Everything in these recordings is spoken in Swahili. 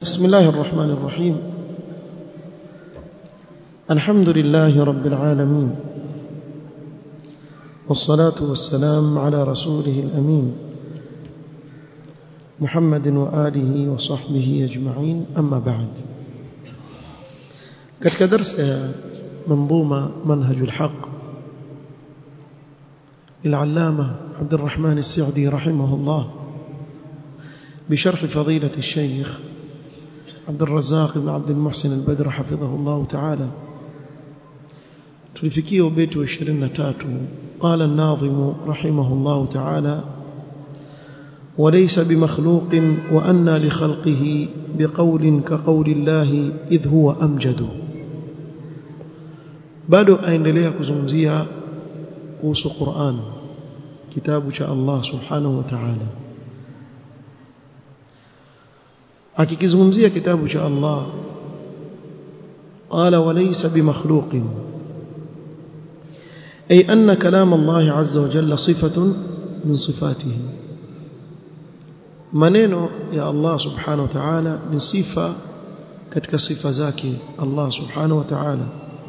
بسم الله الرحمن الرحيم الحمد لله رب العالمين والصلاة والسلام على رسوله الأمين محمد وآله وصحبه أجمعين أما بعد katika darsa ya منظومة منهج الحق للعلامة عبد الرحمن السعدي رحمه الله بشرح فضيلة الشيخ عبد الرزاق بن عبد المحسن البدر حفظه الله تعالى تلفكيه بيت وشرين تاتو قال الناظم رحمه الله تعالى وليس بمخلوق وأنى لخلقه بقول كقول الله إذ هو أمجد bado aendelea kuzungumzia kuhusu Qur'an kitabu cha Allah subhanahu wa ta'ala akikizungumzia kitabu cha Allah qala walaysa bimakhluqin ay anna kalam Allah azza wa jalla sifatun min sifatihi maneno ya Allah subhanahu wa ta'ala ni sifa katika sifa zake Allah subhanahu wa ta'ala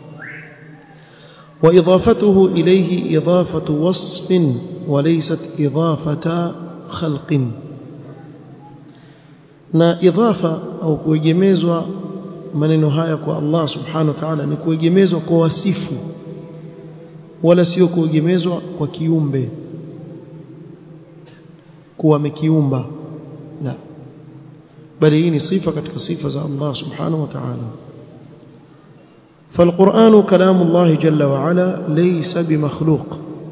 وإضافته إليه إضافة وصف وليست إضافة خلق na idhafa au kuegemezwa maneno haya kwa Allah subhanahu wa ta'ala ni kuegemezwa kwa wasifu wala sio kuegemezwa kwa kiumbe kuwa amekiumba la bali hii ni sifa katika sifa za Allah subhanahu wa ta'ala فالقرآن كلام الله جل وعلا ليس بمخلوق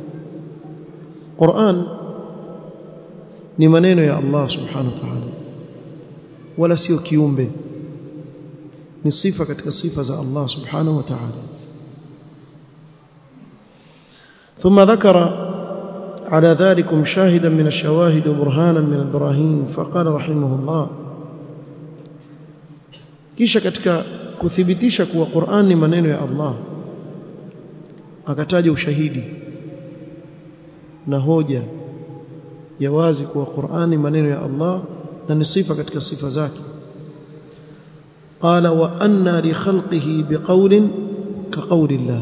قرآن ni maneno ya Allah subhanahu wa ta'ala wala sio kiumbe ni sifa katika sifa za Allah subhanahu wa ta'ala ثم ذكر على ذلك شاهدا من الشواهد وبرهانا من البراهين فقال رحمه الله kisha katika kuthibitisha kuwa Qur'an ni maneno ya Allah akataja ushahidi na hoja ya wazi kuwa Qur'an ni maneno ya Allah na ni sifa katika sifa zake qala wa anna li khalqihi biqawlin ka qawli Allah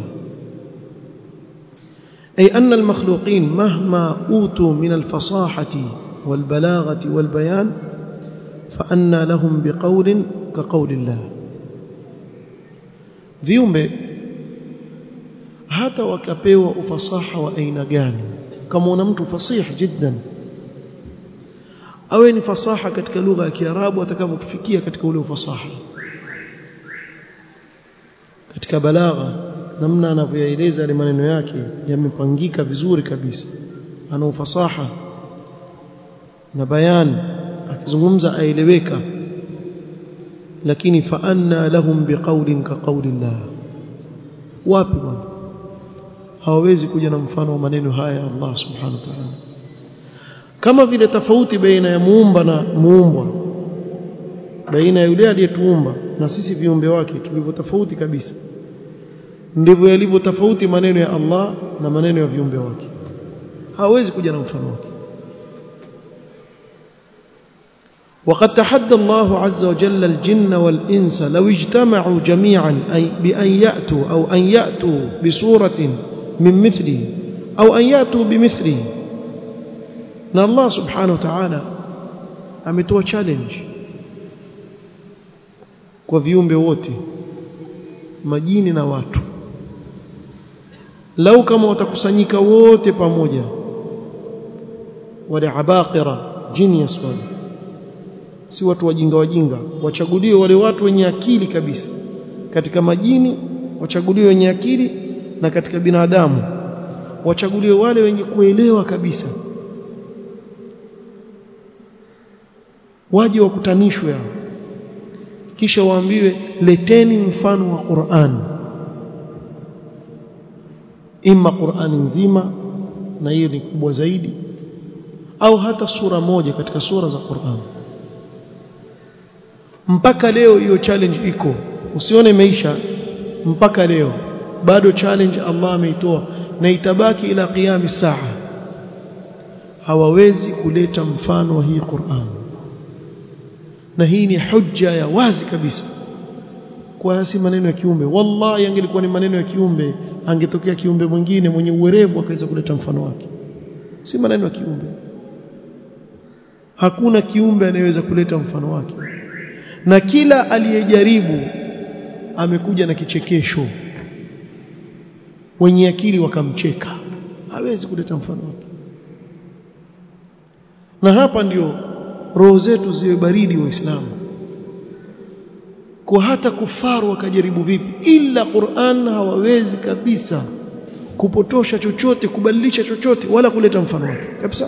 ay anna al makhluqin mahma utu min al fasahati wal balaghati wal bayan fa anna lahum biqawlin ka qawli Allah viumbe hata wakapewa ufasaha wa aina gani kama una mtu fasih jiddan awe ni fasaha katika lugha ya Kiarabu atakapofikia katika ule ufasaha katika balagha namna anavyoeleza yale maneno yake yamepangika vizuri kabisa ana ufasaha na bayani akizungumza aeleweka lakini fa anna lahum biqaulin ka qaulillah wapi bwana hawawezi kuja na mfano wa maneno haya ya Allah subhanahu wa ta'ala kama vile tofauti baina ya muumba na muumbwa baina ya yule aliyetuumba na sisi viumbe wake tulivyo tofauti kabisa ndivyo yalivyo tofauti maneno ya Allah na maneno ya viumbe wake hawezi kuja na mfano wake وقد تحدى الله عز وجل الجن والإنس لو اجتمعوا جميعا أي بأن يأتوا أو أن يأتوا بصورة من مثله أو أن يأتوا بمثله na Allah subhanahu wa ta'ala ametoa challenge kwa viumbe wote majini na watu lau kama watakusanyika wote pamoja wale abaqira genius wale si watu wajinga wajinga wachaguliwe wale watu wenye akili kabisa katika majini wachaguliwe wenye akili na katika binadamu wachaguliwe wale wenye kuelewa kabisa waje wakutanishwe kisha waambiwe leteni mfano wa Qur'an imma Qur'ani nzima na hiyo ni kubwa zaidi au hata sura moja katika sura za Qur'an mpaka leo hiyo challenge iko usione imeisha mpaka leo bado challenge Allah ameitoa na itabaki ila qiyam saa hawawezi kuleta mfano wa hii Qur'an na hii ni hujja ya wazi kabisa kwa si maneno ya kiumbe wallahi angelikuwa ni maneno ya kiumbe angetokea kiumbe mwingine mwenye uwerevu akaweza kuleta mfano wake si maneno ya kiumbe hakuna kiumbe anayeweza kuleta mfano wake na kila aliyejaribu amekuja na kichekesho wenye akili wakamcheka hawezi kuleta mfano wake na hapa ndio roho zetu ziwe baridi waislamu kwa hata kufaru wakajaribu vipi ila Qur'an hawawezi kabisa kupotosha chochote kubadilisha chochote wala kuleta mfano wake kabisa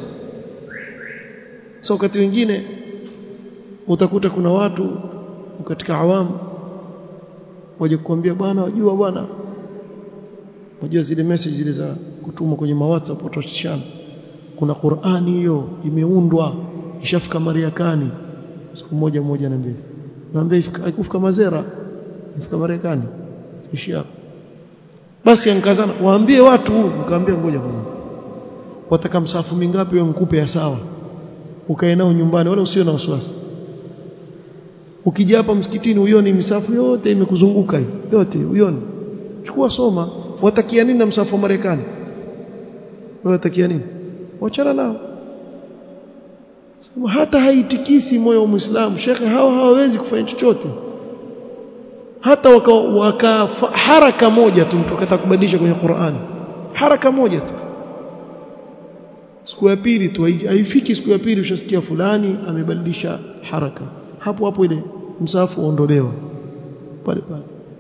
so wakati wengine utakuta kuna watu katika awamu waje kukwambia bwana wajua bwana wajua zile message zile za kutumwa kwenye WhatsApp watoshana kuna Qur'ani hiyo imeundwa ishafika Marekani siku moja moja na mbili naambia haikufika Mazera ifika Marekani ishi hapo basi ankazana waambie watu nikamwambia ngoja kwa wataka msafu mingapi wewe mkupe ya sawa ukae nao nyumbani wala usiwe na wasiwasi ukija hapa msikitini uione misafu yote imekuzunguka hii yote uione chukua soma watakia nini na msafu wa Marekani wewe watakia nini wachana nao hata haitikisi moyo wa Muislamu shekhe hawa hawawezi kufanya chochote hata waka, waka haraka moja tu mtu akataka kubadilisha kwenye Qur'an haraka moja tu siku ya pili tu haifiki siku ya pili ushasikia fulani amebadilisha haraka hapo hapo ile msafu uondolewa pale pale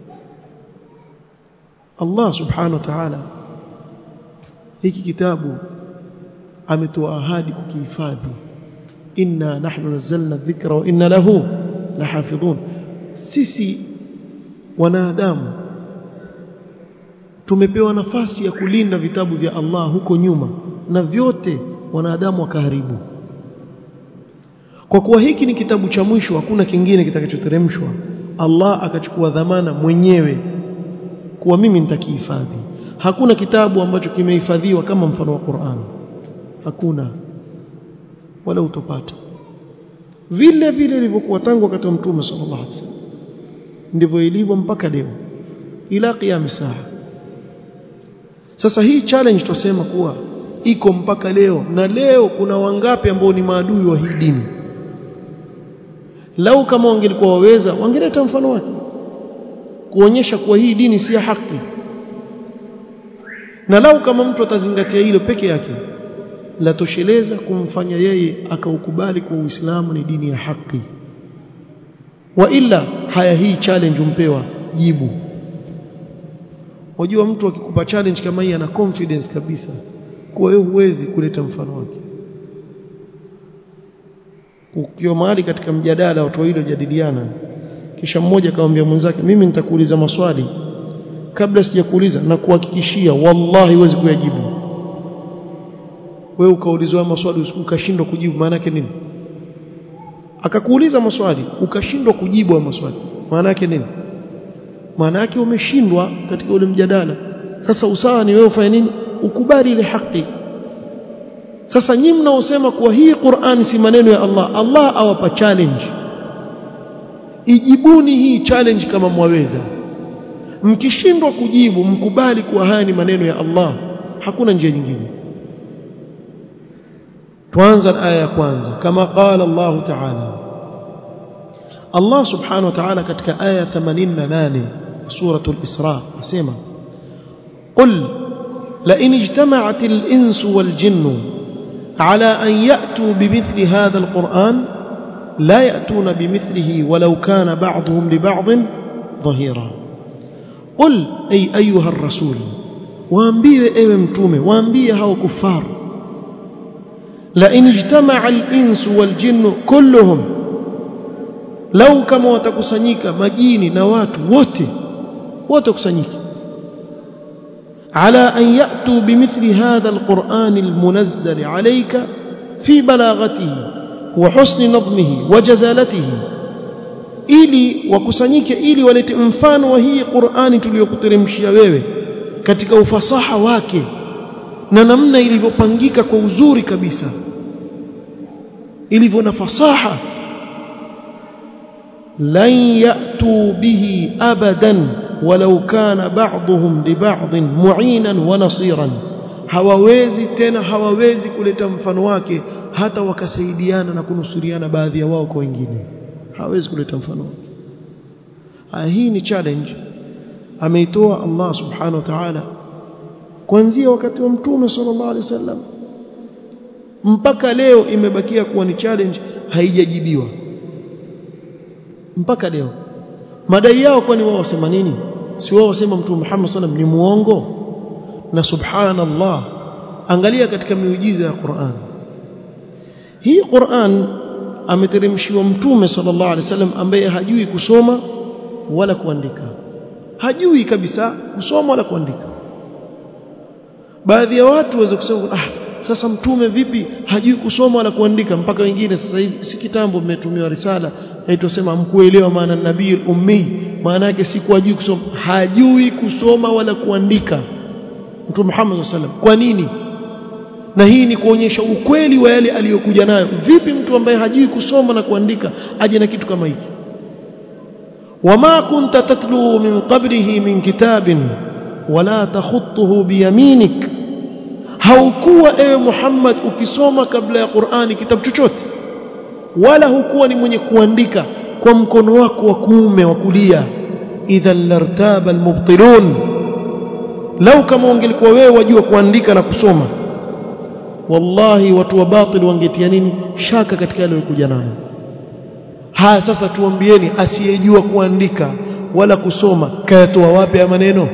Allah subhanahu wa ta'ala hiki kitabu ametoa ahadi kukihifadhi inna nahnu nazzalna dhikra wa inna lahu lahafidhun sisi wanadamu tumepewa nafasi ya kulinda vitabu vya Allah huko nyuma na vyote wanadamu wakaharibu kwa kuwa hiki ni kitabu cha mwisho hakuna kingine kitakachoteremshwa Allah akachukua dhamana mwenyewe kuwa mimi nitakihifadhi hakuna kitabu ambacho kimehifadhiwa kama mfano wa Qur'an hakuna wala utopata vile vile ilivyokuwa tangu wakati wa mtume sallallahu alaihi wasallam ndivyo ilivyo mpaka leo ila qiyam saa sasa hii challenge tusema kuwa iko mpaka leo na leo kuna wangapi ambao ni maadui wa hii dini lau kama wangelikuwa waweza wangeleta mfano wake kuonyesha kuwa hii dini si ya haki na lau kama mtu atazingatia hilo peke yake latosheleza kumfanya yeye akaukubali kwa Uislamu ni dini ya haki wa illa haya hii challenge umpewa jibu wajua mtu akikupa challenge kama hii ana confidence kabisa kwa hiyo huwezi kuleta mfano wake ukiwa mahali katika mjadala watu wawili wajadiliana kisha mmoja akamwambia mwenzake mimi nitakuuliza maswali kabla sijakuuliza na kuhakikishia wallahi huwezi kuyajibu wewe ukaulizwa maswali ukashindwa kujibu maana yake nini akakuuliza maswali ukashindwa kujibu maswali maana yake nini maana yake umeshindwa katika ule mjadala sasa usawa ni wewe ufanye nini ukubali ile haki sasa nyinyi mnaosema kuwa hii Qur'an si maneno ya Allah Allah awapa challenge ijibuni hii challenge kama mwaweza mkishindwa kujibu mkubali kuwa haya ni maneno ya Allah hakuna njia nyingine tuanza aya ya kwanza kama qala Allah ta'ala Allah subhanahu wa ta'ala katika aya 88 suratul Isra asema qul la in ijtama'at al-insu wal jinnu على أن يأتوا بمثل هذا القرآن لا يأتون بمثله ولو كان بعضهم لبعض ظهيرا قل أي أيها الرسول waambie ewe mtume waambie hao kufar la in ijtama'a al-insu wal jinnu kulluhum lau kama watakusanyika majini na watu wote wote kusanyika على أن يأتوا بمثل هذا القرآن المنزل عليك في بلاغته وحسن نظمه وجزالته ili wakusanyike ili walete mfano wa hii Qur'ani tuliyokuteremshia wewe katika ufasaha wake na namna ilivyopangika kwa uzuri kabisa ilivyo na fasaha lan ya'tu bihi abadan walau kana ba'dhum li ba'dhin mu'inan wa nasiran hawawezi tena hawawezi kuleta mfano wake hata wakasaidiana na kunusuriana baadhi ya wao kwa wengine hawezi kuleta mfano wake ah hii ni challenge ameitoa Allah subhanahu wa ta'ala kuanzia wakati wa mtume sallallahu alaihi wasallam mpaka leo imebakia kuwa ni challenge haijajibiwa mpaka leo madai yao kwani wao wasema nini si wao wasema mtume Muhammad sallam ni muongo na subhanallah angalia katika miujiza ya Qur'an hii Qur'an ameteremshiwa mtume sallallahu alaihi wasallam ambaye hajui kusoma wala kuandika hajui kabisa kusoma wala kuandika baadhi ya watu waweza kusema ah sasa mtume vipi hajui kusoma wala kuandika mpaka wengine sasa hivi si kitambo mmetumiwa risala haitosema mkuelewa maana nabii ummi maana yake si hajui kusoma hajui kusoma wala kuandika mtume Muhammad sallam kwa nini na hii ni kuonyesha ukweli wa yale aliyokuja nayo vipi mtu ambaye hajui kusoma na kuandika aje na kitu kama hiki wama kunta tatlu min qablihi min kitabin wala takhutuhu biyaminik haukuwa ewe Muhammad ukisoma kabla ya Qur'ani kitabu chochote wala hukuwa ni mwenye kuandika kwa mkono wako wa kuume wa kulia idhan lartaba almubtilun lau kama ungelikuwa wewe wajua kuandika na kusoma wallahi watu wa batil wangetia nini shaka katika yale walikuja nayo haya sasa tuambieni asiyejua kuandika wala kusoma kayatoa wapi ya maneno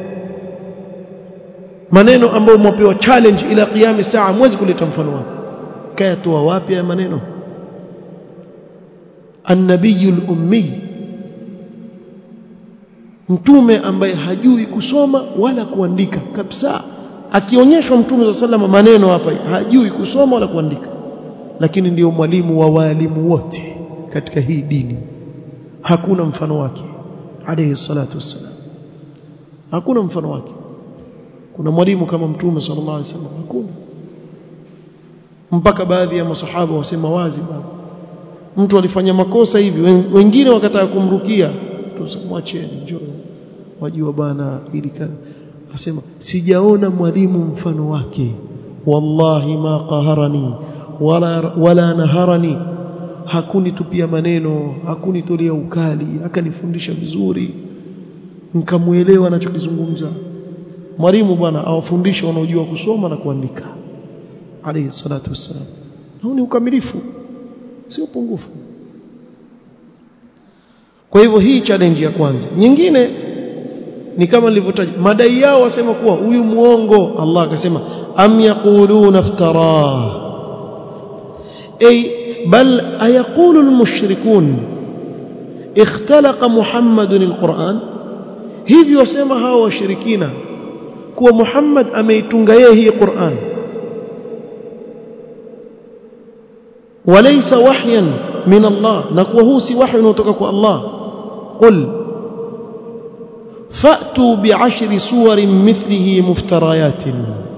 maneno ambayo mwapewa challenge ila qiyam saa mwezi kuleta mfano wake kayatoa wapi ya maneno annabiyul ummi mtume ambaye hajui kusoma wala kuandika kabisa akionyeshwa mtume wa sallama maneno hapa hajui kusoma wala kuandika lakini ndiyo mwalimu wa walimu wote katika hii dini hakuna mfano wake alayhi salatu wassalam hakuna mfano wake kuna mwalimu kama mtume sallallahu alaihi wasallam hakuna mpaka baadhi ya masahaba wasema wazi baba mtu alifanya makosa hivi wengine wakataka kumrukia tusamwacheni njoo wajua bana ili kadha asema sijaona mwalimu mfano wake wallahi ma qaharani wala wala naharani hakunitupia maneno hakunitolea ukali akanifundisha vizuri nikamuelewa anachokizungumza mwalimu bwana awafundisha wanaojua kusoma na kuandika alayhi salatu wassalam huu ni ukamilifu sio upungufu kwa hivyo hii challenge ya kwanza nyingine ni kama nilivyotaja madai yao wasema kuwa huyu muongo Allah akasema am yaquluna iftara ay bal ayaqulu almushrikun ikhtalaqa muhammadun alquran hivi wasema hawa washirikina kuwa Muhammad ameitunga yeye hii Qur'an walaysa wahyan min Allah na kuwa huu si wahyi unaotoka kwa Allah qul fa'tu bi'ashri suwarin mithlihi muftarayatin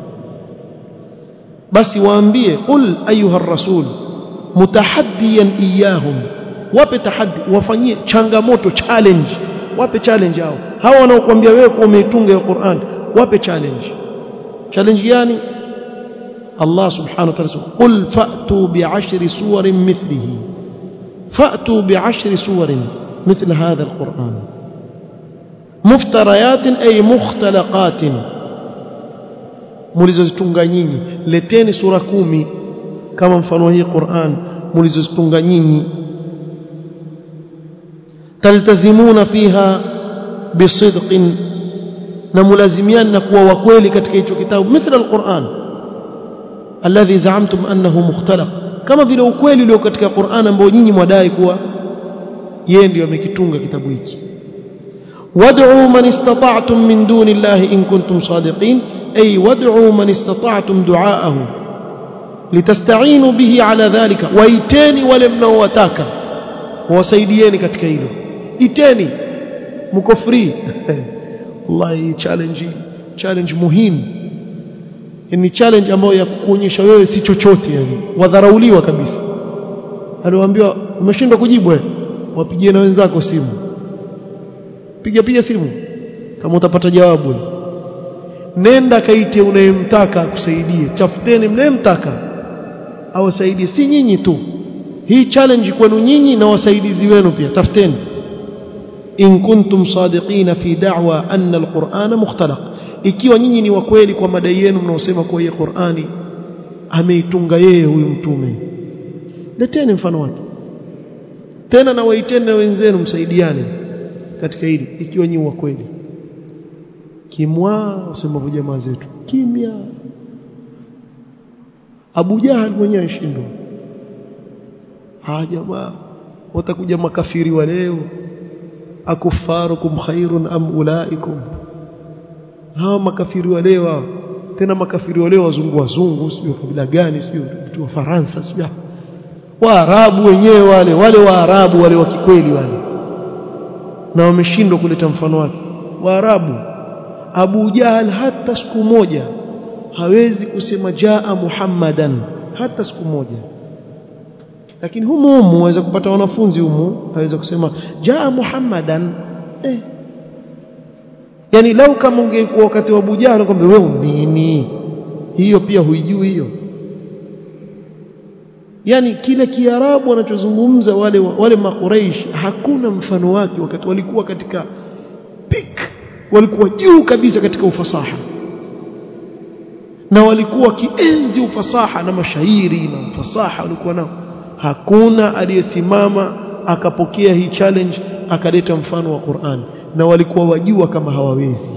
basi waambie qul ayuha ar-rasul mutahaddiyan iyahum wape tahaddi wafanyie changamoto challenge wape challenge hao hao wanaokuambia wewe kuwa umeitunga ya Qur'an wape challenge challenge gani Allah subhanahu wa ta'ala qul fa'tu bi'ashri suwarin mithlihi fa'tu bi'ashri suwarin مثل هذا القرآن مفتريات أي مختلقات mlizozitunga nyinyi leteni sura kumi kama mfano hii Qur'an mlizozitunga nyinyi taltazimuna fiha bisidqin na mulazimiana na kuwa wakweli katika hicho kitabu mithla alquran alladhi zaamtum annahu mukhtalaq kama vile ukweli ulio katika Qur'an ambao nyinyi mwadai kuwa yeye ndiyo amekitunga kitabu hiki wad'u man istata'tum min duni llahi in kuntum sadiqin ay wad'u man istata'tum du'aahu litasta'inu bihi ala dhalika waiteni wale mnaowataka wasaidieni katika hilo iteni mko free wallahi challenge challenge muhimu ni challenge ambayo ya kukuonyesha wewe si chochote yani wadharauliwa kabisa aliwaambiwa umeshindwa kujibu wewe wapigie na wenzako simu piga piga simu kama utapata jawabu nenda kaite unayemtaka akusaidie tafuteni mnayemtaka awasaidie si nyinyi tu hii challenge kwenu nyinyi na wasaidizi wenu pia tafuteni in kuntum sadiqina fi da'wa anna alqur'ana mukhtalaq ikiwa nyinyi ni wakweli kwa madai yenu mnaosema kwa hii Qur'ani ameitunga yeye huyu mtume leteni mfano wake tena na waiteni na wenzenu msaidiane katika hili ikiwa nyinyi wa kweli kimwa wasema jamaa zetu kimya Abu Jahal mwenyewe ashindwa ah jamaa watakuja makafiri wa leo akufarukum khairun am ulaikum hawa makafiri wa leo tena makafiri wa leo wazungu wazungu sio kabila gani sio mtu wa Faransa sio Waarabu wenyewe wale wale Waarabu wale wa kikweli wale na wameshindwa kuleta mfano wake Waarabu Abu Jahal hata siku moja hawezi kusema jaa Muhammadan hata siku moja lakini humu humu waweza kupata wanafunzi humu aweza kusema jaa Muhammadan eh yani lau kama ungekuwa wakati wa Abu Jahal kwamba wewe nini hiyo pia huijui hiyo yani kile kiarabu wanachozungumza wale wale makuraish hakuna mfano wake wakati walikuwa katika peak walikuwa juu kabisa katika ufasaha na walikuwa kienzi ufasaha na mashairi na ufasaha walikuwa nao hakuna aliyesimama akapokea hii challenge akaleta mfano wa Qur'an na walikuwa wajua kama hawawezi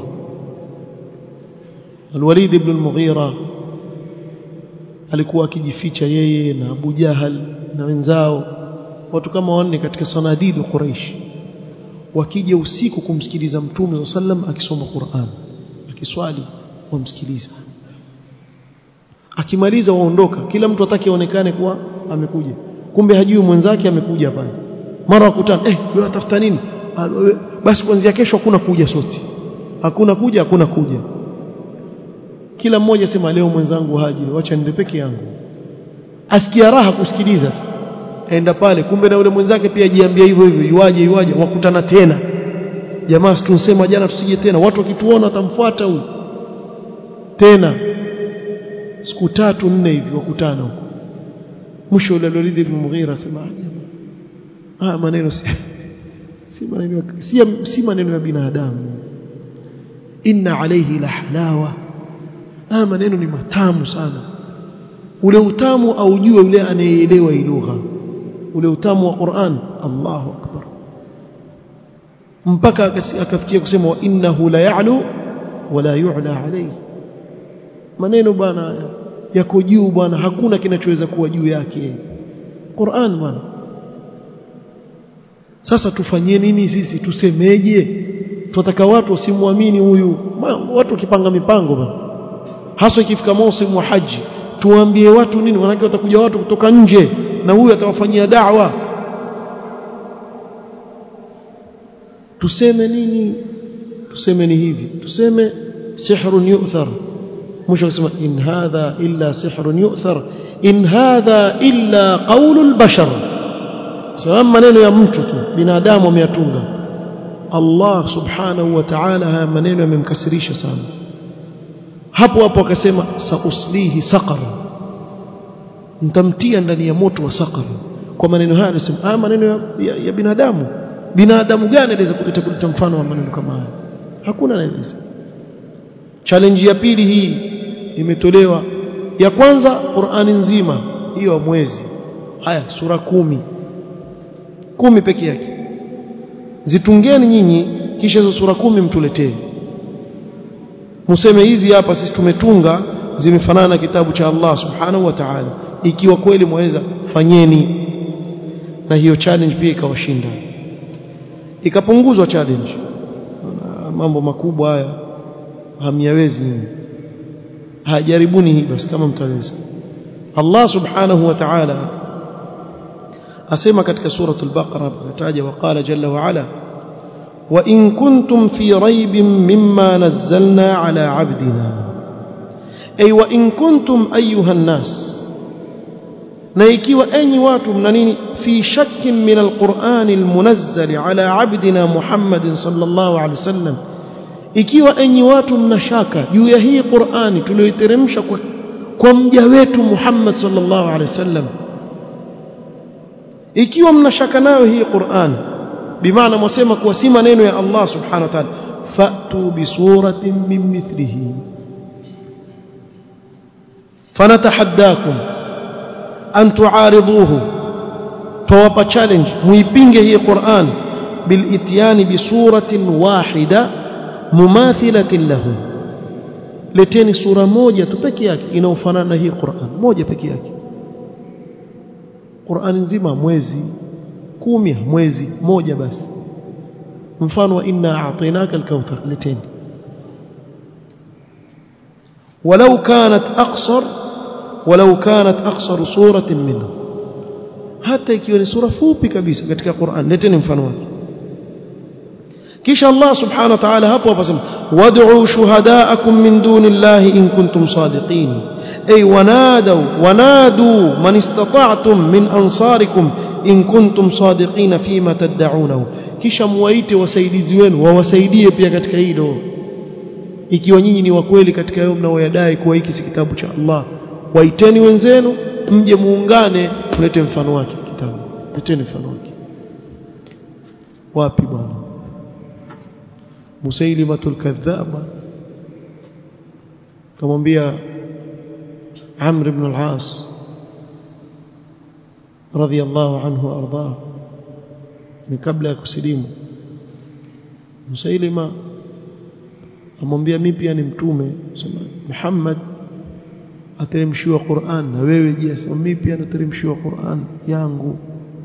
Al-Walid ibn al-Mughira alikuwa akijificha yeye na Abu Jahal na wenzao watu kama wanne katika sanadidu Quraish wakija usiku kumsikiliza Mtume sallam akisoma Qur'an akiswali wamsikiliza akimaliza waondoka kila mtu atake aonekane kuwa amekuja kumbe hajui mwenzake amekuja pale mara wakutana eh wewe tafuta nini basi kuanzia kesho hakuna kuja sote hakuna kuja hakuna kuja kila mmoja sema leo mwenzangu haji wacha nende peke yangu asikia raha kusikiliza tu aenda pale kumbe na yule mwenzake pia jiambia hivyo hivyo yuaje yuaje wakutana tena jamaa tunsema jana tusije tena watu wakituona watamfuata huyu tena siku tatu nne hivi wakutana huko mwisho yule Walid ibn Mughira sema ah maneno si si maneno si, si maneno ya binadamu inna alayhi la halawa ah maneno ni matamu sana ule utamu aujue yule anayeelewa hii lugha ule utamu wa Qur'an Allahu akbar mpaka akafikia kusema wa innahu la ya'lu wala yu'la alayhi maneno bwana yako juu bwana hakuna kinachoweza kuwa juu yake Qur'an bwana sasa tufanyie nini sisi tusemeje tunataka watu wasimwamini huyu watu wakipanga mipango bwana haswa ikifika msimu wa haji tuambie watu nini wanake watakuja watu kutoka nje na huyu atawafanyia da'wa tuseme nini tuseme ni hivi tuseme sihrun yu'thar mwisho kusema in hadha illa sihrun yu'thar in hadha illa qawlul bashar sawa maneno ya mtu tu binadamu ameyatunga Allah subhanahu wa ta'ala haya maneno yamemkasirisha sana hapo hapo akasema sauslihi saqar nitamtia ndani ya moto wa saqar kwa maneno haya anasema haya maneno ya, ya, ya binadamu binadamu gani anaweza kuleta kuleta mfano wa maneno kama haya hakuna anayeweza challenge ya pili hii imetolewa ya kwanza Qur'ani nzima hiyo mwezi haya sura kumi kumi peke yake zitungeni nyinyi kisha hizo sura kumi mtuletee museme hizi hapa sisi tumetunga zimefanana na kitabu cha Allah subhanahu wa ta'ala ikiwa kweli mwaweza fanyeni na hiyo challenge pia ikawashinda ikapunguzwa challenge mambo makubwa haya hamyawezi nyinyi hajaribuni hii basi kama mtaweza Allah subhanahu wa ta'ala asema katika suratul baqara ataja waqala jalla wa ala wa in kuntum fi raibin mimma nazzalna ala abdina ay wa in kuntum ayuha an-nas na ikiwa enyi watu mna nini fi shakkin min alqur'ani almunazzal ala abdina Muhammadin sallallahu alaihi wasallam ikiwa enyi watu mna shaka juu ya hii Qur'ani tuliyoiteremsha kwa, kwa mja wetu Muhammad sallallahu alaihi wasallam ikiwa mna shaka nayo hii Qur'an bimaana mwasema kuwa si maneno ya Allah subhanahu wa ta'ala fa'tu bi suratin min mithlihi fanatahaddakum an tu'ariduhu fawapa challenge muipinge hii Qur'an bil ityani bi suratin wahida mumathilatin lahu leteni sura moja tu peke yake inaofanana na hii Qur'an moja peke yake Qur'an nzima mwezi kumi mwezi moja basi mfano wa inna a'tainaka al-kauthar leteni ولو كانت أقصر ولو كانت أقصر سورة منه حتى ikiwa ni sura fupi kabisa katika Qur'an leteni mfano wake kisha Allah subhanahu wa ta'ala hapo hapasema wad'u shuhada'akum min dunillahi in kuntum sadiqin ay wanadu wanadu man istata'tum min ansarikum in kuntum sadiqin fima tad'unahu kisha muwaite wasaidizi wenu wawasaidie pia katika hilo ikiwa nyinyi ni wa kweli katika hayo mnaoyadai kuwa hiki si kitabu cha Allah waiteni wenzenu mje muungane tulete mfano wake kitabu leteni mfano wake wapi bwana musailimatul kadhaba kamwambia Amr ibn al-As radiyallahu anhu arda ni kabla ya kusilimu Musailima amwambia mimi pia ni mtume sema Muhammad ateremshiwa Qur'an na wewe je sema mimi pia nateremshiwa Qur'an yangu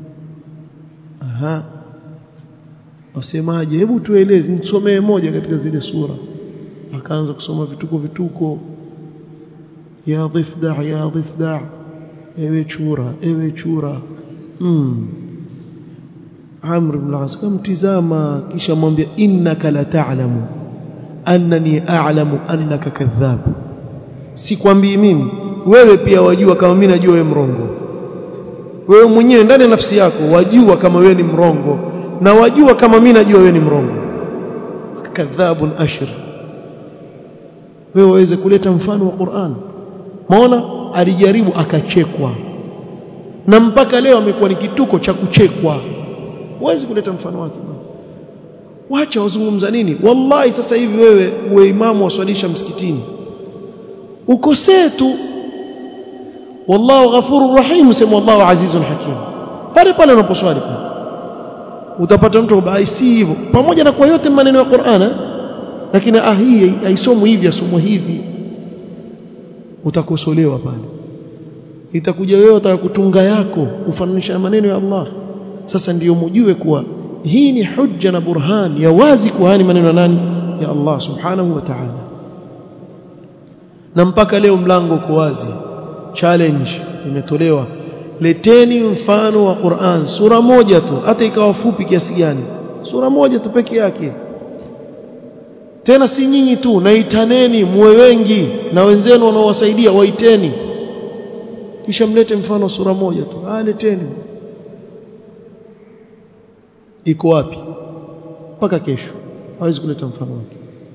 aha wasemaje hebu tueleze nisomee moja katika zile sura akaanza kusoma vituko vituko ya dhifda ya dhifda ewe chura ewe chura mm. Amr ibn al-As kamtizama kisha mwambia innaka la ta'lamu annani a'lamu annaka kadhab sikwambii mimi wewe pia wajua kama mimi najua wewe mrongo wewe mwenyewe ndani ya nafsi yako wajua kama wewe ni mrongo na wajua kama mimi najua wewe ni mrongo kadhabun ashir wewe waweze kuleta mfano wa Qur'an maona alijaribu akachekwa na mpaka leo amekuwa ni kituko cha kuchekwa huwezi kuleta mfano wake wacha wazungumza nini wallahi sasa hivi wewe uwe imamu waswalisha msikitini ukosee tu wallahu ghafurur rahim sema wallahu azizun hakim pale pale unaposwali utapata mtu bai si hivyo pamoja na kwa yote maneno ya Qur'ana lakini ah hii haisomwi hivi asomwa hivi utakosolewa pale itakuja wewe utakakutunga yako ufananisha maneno ya Allah sasa ndiyo mjue kuwa hii ni hujja na burhan ya wazi kuhani maneno ya nani ya Allah subhanahu wa ta'ala na mpaka leo mlango uko wazi challenge imetolewa leteni mfano wa Qur'an sura moja tu hata ikawa fupi kiasi gani sura moja tu peke yake tena si nyinyi tu naitaneni muwe wengi na wenzenu wanaowasaidia waiteni kisha mlete mfano sura moja tu ah leteni iko wapi mpaka kesho hawezi kuleta mfano wake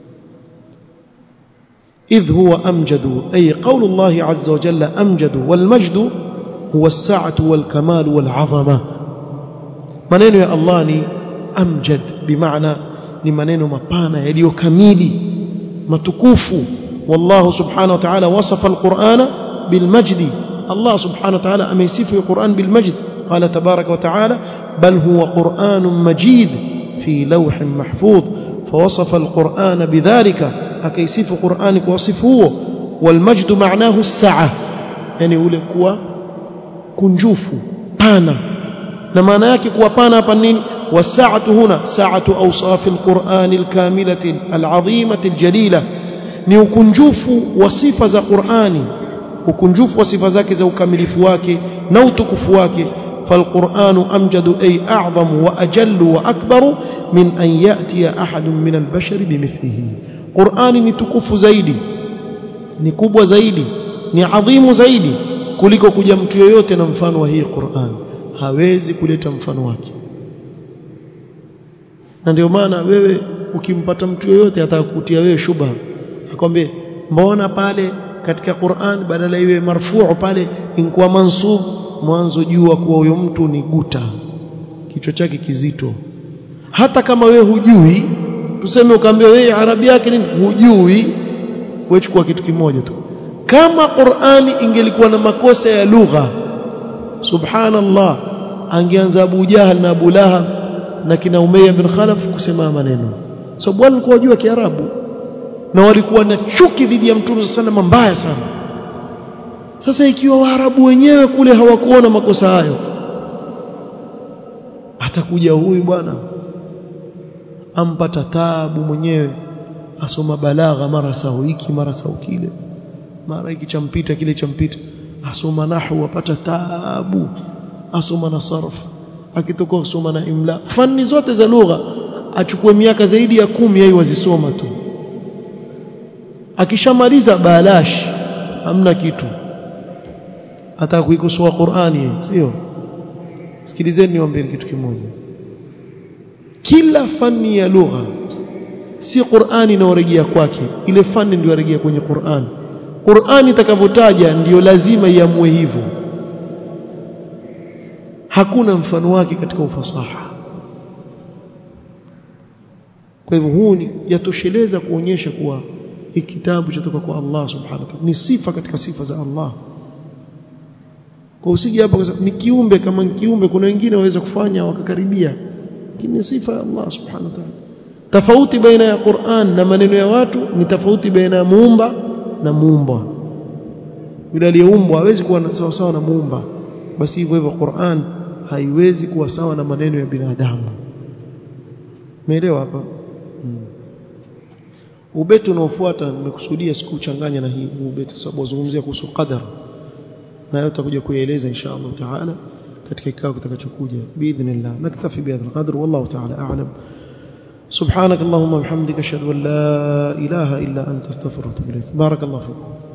إذ هو أمجد أي قول الله عز وجل أمجد والمجد هو السعة والكمال والعظمة maneno ya Allah ni amjad bimaana ni maneno mapana yaliyokamili matukufu wallahu subhanahu wa ta'ala wasafa alqur'ana bilmajdi Allah subhanahu wa ta'ala ameisifu alquran bilmajd qala tabaraka wa ta'ala bal huwa qur'anun majid fi lawhin mahfuz فوصف القرآن بذلك أكيسف قرآن وصفه والمجد معناه السعة يعني ule kuwa kunjufu pana na maana yake kuwa pana hapa nini wasaatu huna saatu awsaf alquran alkamilati alazimati aljalila ni ukunjufu wa sifa za Qur'ani ukunjufu wa sifa zake za ukamilifu wake na utukufu wake فالقرآن أمجد أي أعظم وأجل وأكبر من أن يأتي أحد من البشر بمثله قرآن نتكف زيدي نكب زيدي نعظيم زيدي kuliko kuja mtu yoyote na mfano wa hii Qur'an hawezi kuleta mfano wake na ndio maana wewe ukimpata mtu yoyote atakutia wewe shubha akwambie mbona pale katika Qur'an badala iwe marfuu pale inkuwa mansub mwanzo jua kuwa huyo mtu ni guta kichwa chake kizito hata kama wewe hujui tuseme ukaambia wewe arabi yake nini hujui wewe chukua kitu kimoja tu kama Qur'ani ingelikuwa na makosa ya lugha subhanallah angeanza Abu Jahal na Abu Lahab na kina Umayya bin Khalaf kusema maneno sababu so, walikuwa wajua Kiarabu na walikuwa na chuki dhidi ya Mtume sallallahu mbaya sana sasa ikiwa Waarabu wenyewe kule hawakuona makosa hayo atakuja huyu bwana ampata taabu mwenyewe asoma balagha mara sau hiki mara sau kile mara hiki champita kile champita asoma nahwu apata taabu asoma na sarf akitoka kusoma na imla fani zote za lugha achukue miaka zaidi ya kumi yeye wazisoma tu akishamaliza balash hamna kitu hata kuikosoa Qur'ani sio sikilizeni niwaambie kitu kimoja kila fani ya lugha si Qur'ani inaorejea kwake ile fani ndio yarejea kwenye Qur'ani Qur'ani itakavyotaja ndiyo lazima iamue hivyo hakuna mfano wake katika ufasaha kwa hivyo huu ni yatosheleza kuonyesha kuwa hiki kitabu chatoka kwa Allah subhanahu wa ta'ala ni sifa katika sifa za Allah kwa usije hapa ni kiumbe kama kiumbe kuna wengine waweza kufanya wakakaribia lakini sifa ya Allah subhanahu wa ta'ala tofauti baina ya Qur'an na maneno ya watu ni tofauti baina ya muumba na muumbwa yule aliyeumbwa hawezi kuwa sawa sawa na muumba basi hivyo hivyo Qur'an haiwezi kuwa sawa na maneno ya binadamu umeelewa hapa hmm. ubeti unaofuata nimekusudia sikuchanganya na hii ubeti sababu wazungumzia kuhusu qadar na yote tutakuja kuieleza insha Allah taala katika kikao kitakachokuja biidhnillah naktafi bihadha alqadr wallahu taala a'lam سبحانك اللهم وبحمدك اشهد ان لا اله الا انت استغفرك واتوب اليك بارك الله فيكم